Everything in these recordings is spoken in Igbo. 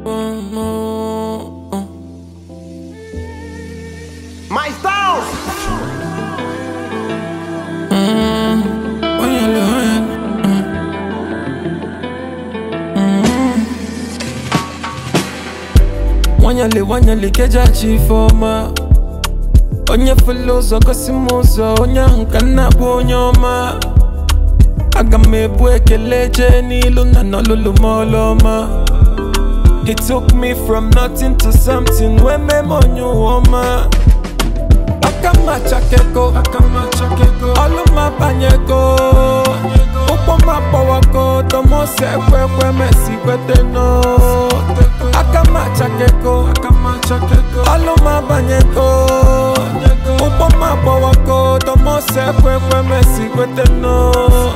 My Stone! nwanyali nwanyali kejachi ifeọma onye fele ụzọ gosi m ụzọ onye ahụ ka nna bụ onye ọma aga m ebu ekele jee n'ilu na n'olulu m ọlụ ọma He took me from nothing to something wee mee m onye ụwa ọma aka m achakego ọlụ m abanyego ụgbọ m agbawago tomose ekwe ekwe mesi kwete no aka m achakego ọlụ m abanyego ụgbọ m agbawago tomose ekwe ekwe mesi kwete no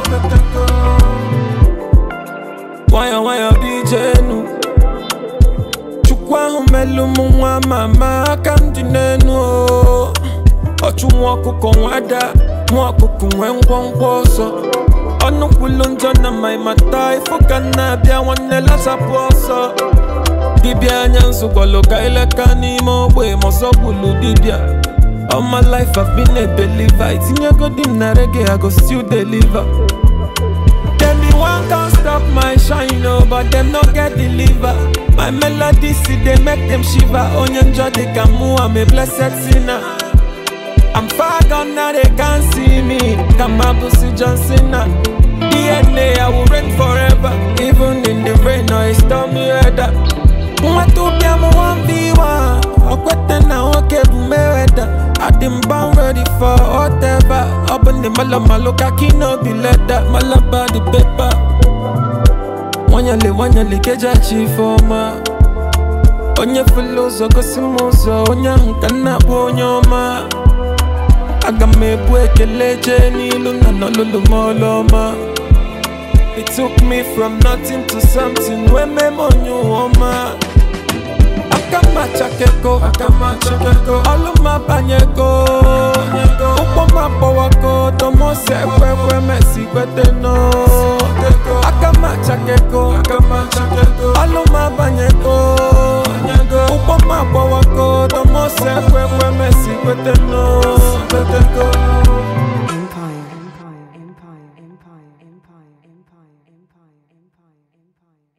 nwayọ nwayọ bijenu chukwu ahụ melu m nwa mama aka m dị n'enu o ọchụ nwa ọkụkọ nwada nwa ọkụkọ nwee ngwongwo ọsọ ọnụ kwulu njọ na ma ịmata ifo ka m na-abịa nwanne lasapụ ọsọ dibịa anya nzụkwalụ ka ileka n'ime ogbe ma ọzọ gbulu dibịa All my life I've been a believer Itinyego di m na reggae I go still deliver Them the one can't stop my shine, oh, but them no get deliver. My melody see they make them shiver. Onye njọ they can move, I'm a blessed sinner. I'm far gone now they can't see me. Kamabusi John Cena. DNA I will reign forever, even in the rain or a stormy weather. Mwatupia mu 1v1 Okwete na nwoke bụ Mayweather Adị bound ready for whatever Ọ bụ ndị malo malo ka kino bi leda Malaba the paper Nwanyali nwanyali kejachi ifeọma Onye fele ụzọ gosi m ụzọ Onye ahụ ka nna bụ onye ọma Aga m ebu ekele jee n'ilu na n'olulu m ọlụ ọma It took me from nothing to something wee mee m onye ụwa ọma aka m achakego ọlụ